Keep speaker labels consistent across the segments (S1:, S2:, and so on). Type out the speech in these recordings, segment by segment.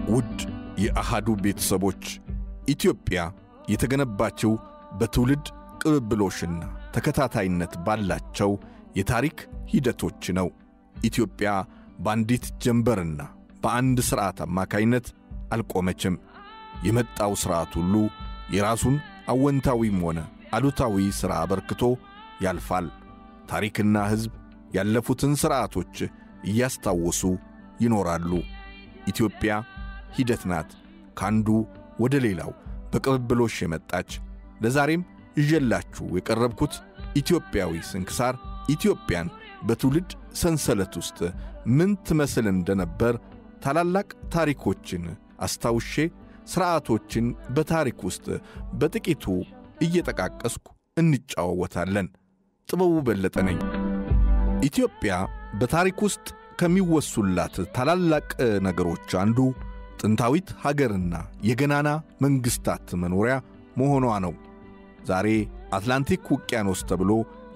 S1: ውድ የአሃዱ ቤተሰቦች ኢትዮጵያ የተገነባችው በትውልድ ቅብብሎሽና ተከታታይነት ባላቸው የታሪክ ሂደቶች ነው። ኢትዮጵያ በአንዲት ጀንበርና በአንድ ሥርዓት አማካይነት አልቆመችም። የመጣው ሥርዓት ሁሉ የራሱን አወንታዊም ሆነ አሉታዊ ሥራ አበርክቶ ያልፋል። ታሪክና ሕዝብ ያለፉትን ሥርዓቶች እያስታወሱ ይኖራሉ። ኢትዮጵያ ሂደት ናት፣ ካንዱ ወደ ሌላው በቅብብሎሽ የመጣች። ለዛሬም እዤላችሁ የቀረብኩት ኢትዮጵያዊ ስንክሳር ኢትዮጵያን በትውልድ ሰንሰለት ውስጥ ምን ትመስል እንደነበር ታላላቅ ታሪኮችን አስታውሼ ሥርዓቶችን በታሪክ ውስጥ በጥቂቱ እየጠቃቀስኩ እንጫወታለን። ጥበቡ በለጠ ነኝ። ኢትዮጵያ በታሪክ ውስጥ ከሚወሱላት ታላላቅ ነገሮች አንዱ ጥንታዊት ሀገርና የገናና መንግሥታት መኖሪያ መሆኗ ነው። ዛሬ አትላንቲክ ውቅያኖስ ተብሎ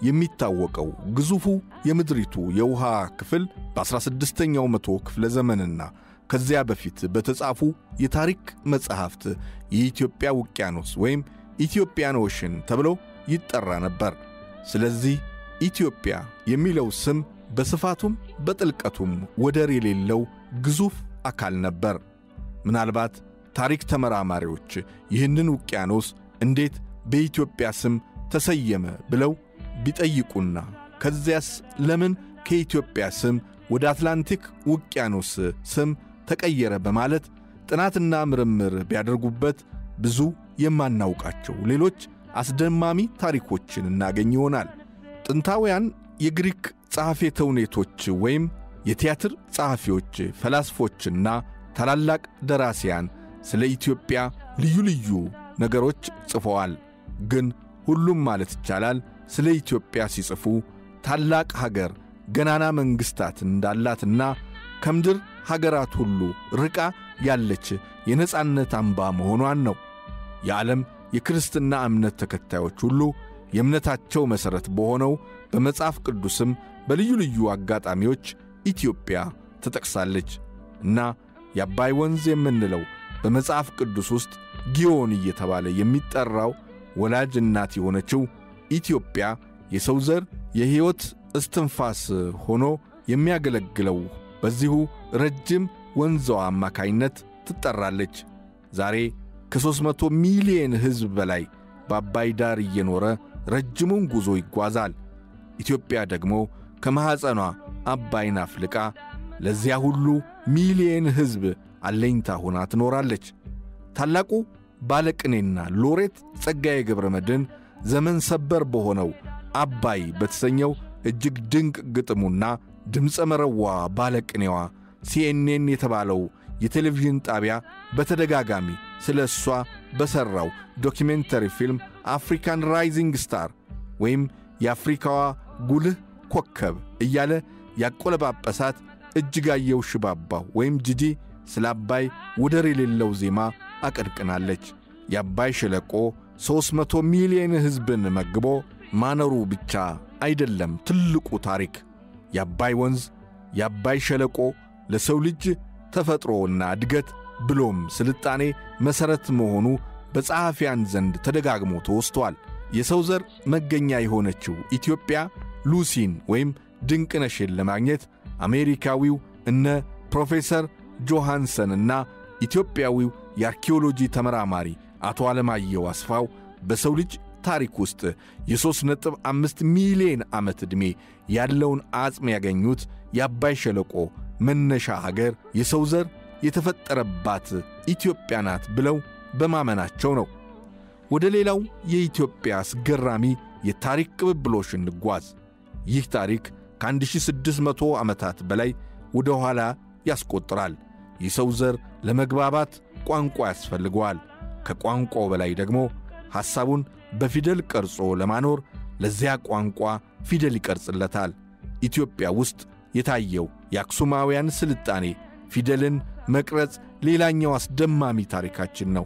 S1: የሚታወቀው ግዙፉ የምድሪቱ የውሃ ክፍል በ16ኛው መቶ ክፍለ ዘመንና ከዚያ በፊት በተጻፉ የታሪክ መጻሕፍት የኢትዮጵያ ውቅያኖስ ወይም ኢትዮጵያን ኦሽን ተብሎ ይጠራ ነበር። ስለዚህ ኢትዮጵያ የሚለው ስም በስፋቱም በጥልቀቱም ወደር የሌለው ግዙፍ አካል ነበር። ምናልባት ታሪክ ተመራማሪዎች ይህንን ውቅያኖስ እንዴት በኢትዮጵያ ስም ተሰየመ ብለው ቢጠይቁና ከዚያስ ለምን ከኢትዮጵያ ስም ወደ አትላንቲክ ውቅያኖስ ስም ተቀየረ በማለት ጥናትና ምርምር ቢያደርጉበት ብዙ የማናውቃቸው ሌሎች አስደማሚ ታሪኮችን እናገኝ ይሆናል። ጥንታውያን የግሪክ ጸሐፌ ተውኔቶች ወይም የቲያትር ጸሐፊዎች፣ ፈላስፎችና ታላላቅ ደራሲያን ስለ ኢትዮጵያ ልዩ ልዩ ነገሮች ጽፈዋል። ግን ሁሉም ማለት ይቻላል ስለ ኢትዮጵያ ሲጽፉ ታላቅ ሀገር፣ ገናና መንግሥታት እንዳላትና ከምድር ሀገራት ሁሉ ርቃ ያለች የነጻነት አምባ መሆኗን ነው። የዓለም የክርስትና እምነት ተከታዮች ሁሉ የእምነታቸው መሠረት በሆነው በመጽሐፍ ቅዱስም በልዩ ልዩ አጋጣሚዎች ኢትዮጵያ ተጠቅሳለች እና የአባይ ወንዝ የምንለው በመጽሐፍ ቅዱስ ውስጥ ጊዮን እየተባለ የሚጠራው ወላጅ እናት የሆነችው ኢትዮጵያ የሰው ዘር የሕይወት እስትንፋስ ሆኖ የሚያገለግለው በዚሁ ረጅም ወንዛዋ አማካይነት ትጠራለች። ዛሬ ከሦስት መቶ ሚሊየን ሕዝብ በላይ በአባይ ዳር እየኖረ ረጅሙን ጉዞ ይጓዛል። ኢትዮጵያ ደግሞ ከማኅፀኗ አባይን አፍልቃ ለዚያ ሁሉ ሚሊየን ሕዝብ አለኝታ ሆና ትኖራለች። ታላቁ ባለቅኔና ሎሬት ጸጋዬ ገብረ መድኅን ዘመን ሰበር በሆነው አባይ በተሰኘው እጅግ ድንቅ ግጥሙና ድምፀ መረዋ ባለቅኔዋ ሲኤንኤን የተባለው የቴሌቪዥን ጣቢያ በተደጋጋሚ ስለ እሷ በሠራው ዶኪሜንተሪ ፊልም አፍሪካን ራይዚንግ ስታር ወይም የአፍሪካዋ ጉልህ ኮከብ እያለ ያቆለጳጰሳት እጅጋየሁ ሽባባው ወይም ጂጂ ስለ አባይ ወደር የሌለው ዜማ አቀንቅናለች። የአባይ ሸለቆ ሦስት መቶ ሚሊዮን ሕዝብን መግቦ ማነሩ ብቻ አይደለም ትልቁ ታሪክ። የአባይ ወንዝ የአባይ ሸለቆ ለሰው ልጅ ተፈጥሮና እድገት ብሎም ስልጣኔ መሠረት መሆኑ በጸሐፊያን ዘንድ ተደጋግሞ ተወስቷል። የሰው ዘር መገኛ የሆነችው ኢትዮጵያ ሉሲን ወይም ድንቅነሽን ለማግኘት አሜሪካዊው እነ ፕሮፌሰር ጆሃንሰንና ኢትዮጵያዊው የአርኪኦሎጂ ተመራማሪ አቶ ዓለማየሁ አስፋው በሰው ልጅ ታሪክ ውስጥ የሦስት ነጥብ አምስት ሚሊዮን ዓመት ዕድሜ ያለውን አጽም ያገኙት የአባይ ሸለቆ መነሻ ሀገር የሰው ዘር የተፈጠረባት ኢትዮጵያ ናት ብለው በማመናቸው ነው። ወደ ሌላው የኢትዮጵያ አስገራሚ የታሪክ ቅብብሎሽ እንጓዝ። ይህ ታሪክ ከ1600 ዓመታት በላይ ወደ ኋላ ያስቆጥራል። የሰው ዘር ለመግባባት ቋንቋ ያስፈልገዋል። ከቋንቋው በላይ ደግሞ ሐሳቡን በፊደል ቀርጾ ለማኖር ለዚያ ቋንቋ ፊደል ይቀርጽለታል። ኢትዮጵያ ውስጥ የታየው የአክሱማውያን ስልጣኔ ፊደልን መቅረጽ ሌላኛው አስደማሚ ታሪካችን ነው።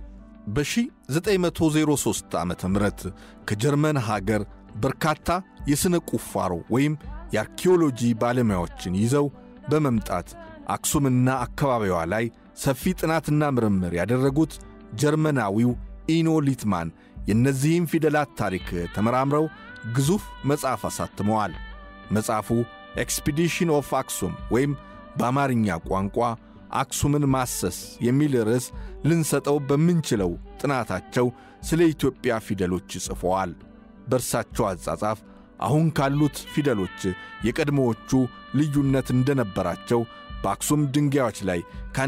S1: በ1903 ዓ ም ከጀርመን ሀገር በርካታ የሥነ ቁፋሮ ወይም የአርኪኦሎጂ ባለሙያዎችን ይዘው በመምጣት አክሱምና አካባቢዋ ላይ ሰፊ ጥናትና ምርምር ያደረጉት ጀርመናዊው ኢኖ ሊትማን የእነዚህም ፊደላት ታሪክ ተመራምረው ግዙፍ መጽሐፍ አሳትመዋል። መጽሐፉ ኤክስፒዲሽን ኦፍ አክሱም ወይም በአማርኛ ቋንቋ አክሱምን ማሰስ የሚል ርዕስ ልንሰጠው በምንችለው ጥናታቸው ስለ ኢትዮጵያ ፊደሎች ጽፈዋል። በእርሳቸው አጻጻፍ አሁን ካሉት ፊደሎች የቀድሞዎቹ ልዩነት እንደነበራቸው በአክሱም ድንጋዮች ላይ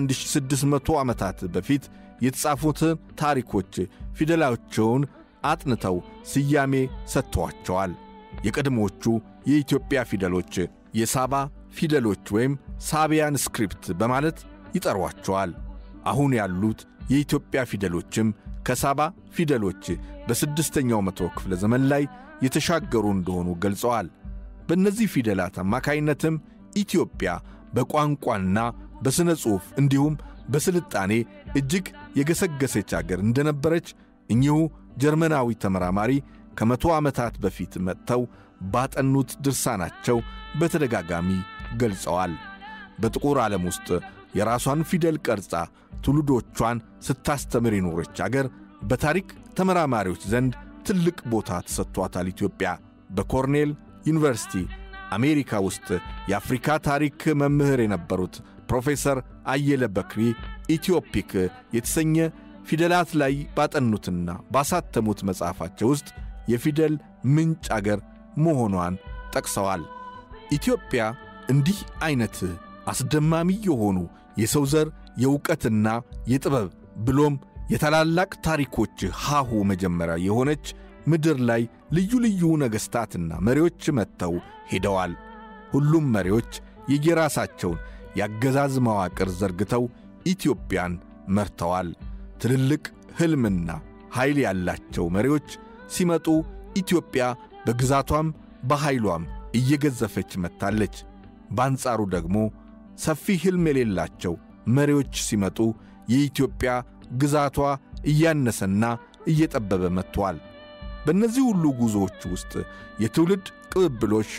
S1: ከ1600 ዓመታት በፊት የተጻፉትን ታሪኮች ፊደላቸውን አጥንተው ስያሜ ሰጥተዋቸዋል። የቀድሞዎቹ የኢትዮጵያ ፊደሎች የሳባ ፊደሎች ወይም ሳቢያን ስክሪፕት በማለት ይጠሯቸዋል። አሁን ያሉት የኢትዮጵያ ፊደሎችም ከሳባ ፊደሎች በስድስተኛው መቶ ክፍለ ዘመን ላይ የተሻገሩ እንደሆኑ ገልጸዋል። በእነዚህ ፊደላት አማካይነትም ኢትዮጵያ በቋንቋና በሥነ ጽሑፍ እንዲሁም በስልጣኔ እጅግ የገሰገሰች አገር እንደነበረች እኚሁ ጀርመናዊ ተመራማሪ ከመቶ ዓመታት በፊት መጥተው ባጠኑት ድርሳናቸው በተደጋጋሚ ገልጸዋል። በጥቁር ዓለም ውስጥ የራሷን ፊደል ቀርጻ ትውልዶቿን ስታስተምር የኖረች አገር በታሪክ ተመራማሪዎች ዘንድ ትልቅ ቦታ ተሰጥቷታል። ኢትዮጵያ በኮርኔል ዩኒቨርሲቲ አሜሪካ ውስጥ የአፍሪካ ታሪክ መምህር የነበሩት ፕሮፌሰር አየለ በክሪ ኢትዮፒክ የተሰኘ ፊደላት ላይ ባጠኑትና ባሳተሙት መጽሐፋቸው ውስጥ የፊደል ምንጭ አገር መሆኗን ጠቅሰዋል። ኢትዮጵያ እንዲህ ዐይነት አስደማሚ የሆኑ የሰው ዘር የእውቀትና የጥበብ ብሎም የታላላቅ ታሪኮች ሃሁ መጀመሪያ የሆነች ምድር ላይ ልዩ ልዩ ነገሥታትና መሪዎች መጥተው ሄደዋል። ሁሉም መሪዎች የየራሳቸውን የአገዛዝ መዋቅር ዘርግተው ኢትዮጵያን መርተዋል። ትልልቅ ሕልምና ኃይል ያላቸው መሪዎች ሲመጡ ኢትዮጵያ በግዛቷም በኃይሏም እየገዘፈች መጥታለች። በአንጻሩ ደግሞ ሰፊ ሕልም የሌላቸው መሪዎች ሲመጡ የኢትዮጵያ ግዛቷ እያነሰና እየጠበበ መጥቷል። በእነዚህ ሁሉ ጉዞዎች ውስጥ የትውልድ ቅብብሎሽ፣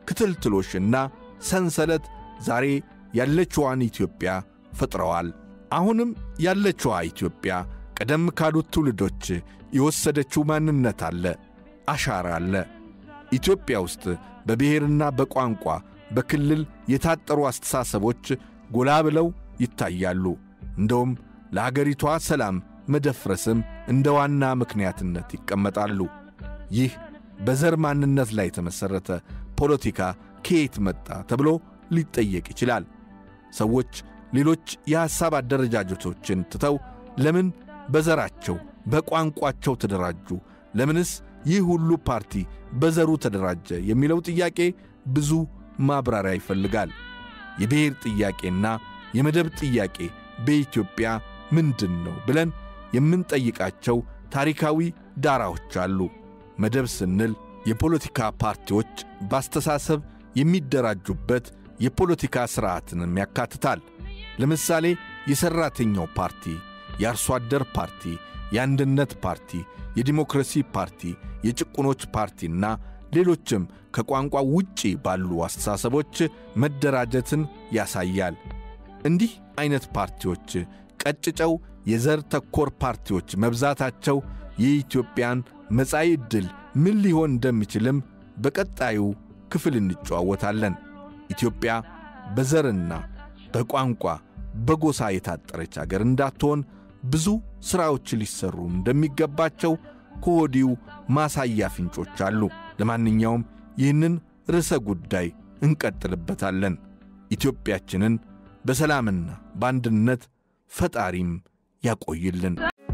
S1: ክትልትሎሽና ሰንሰለት ዛሬ ያለችዋን ኢትዮጵያ ፈጥረዋል። አሁንም ያለችዋ ኢትዮጵያ ቀደም ካሉት ትውልዶች የወሰደችው ማንነት አለ፣ አሻራ አለ። ኢትዮጵያ ውስጥ በብሔርና በቋንቋ በክልል የታጠሩ አስተሳሰቦች ጎላ ብለው ይታያሉ። እንደውም ለአገሪቷ ሰላም መደፍረስም እንደ ዋና ምክንያትነት ይቀመጣሉ። ይህ በዘር ማንነት ላይ የተመሠረተ ፖለቲካ ከየት መጣ ተብሎ ሊጠየቅ ይችላል። ሰዎች ሌሎች የሐሳብ አደረጃጀቶችን ትተው ለምን በዘራቸው በቋንቋቸው ተደራጁ? ለምንስ ይህ ሁሉ ፓርቲ በዘሩ ተደራጀ? የሚለው ጥያቄ ብዙ ማብራሪያ ይፈልጋል። የብሔር ጥያቄና የመደብ ጥያቄ በኢትዮጵያ ምንድን ነው ብለን የምንጠይቃቸው ታሪካዊ ዳራዎች አሉ። መደብ ስንል የፖለቲካ ፓርቲዎች በአስተሳሰብ የሚደራጁበት የፖለቲካ ሥርዓትንም ያካትታል። ለምሳሌ የሠራተኛው ፓርቲ፣ የአርሶ አደር ፓርቲ፣ የአንድነት ፓርቲ፣ የዲሞክራሲ ፓርቲ፣ የጭቁኖች ፓርቲና ሌሎችም ከቋንቋ ውጪ ባሉ አስተሳሰቦች መደራጀትን ያሳያል። እንዲህ ዐይነት ፓርቲዎች ቀጭጨው የዘር ተኮር ፓርቲዎች መብዛታቸው የኢትዮጵያን መጻኢ ዕድል ምን ሊሆን እንደሚችልም በቀጣዩ ክፍል እንጨዋወታለን። ኢትዮጵያ በዘርና በቋንቋ በጎሳ የታጠረች አገር እንዳትሆን ብዙ ሥራዎች ሊሠሩ እንደሚገባቸው ከወዲሁ ማሳያ ፍንጮች አሉ። ለማንኛውም ይህንን ርዕሰ ጉዳይ እንቀጥልበታለን። ኢትዮጵያችንን በሰላምና በአንድነት ፈጣሪም ያቆይልን።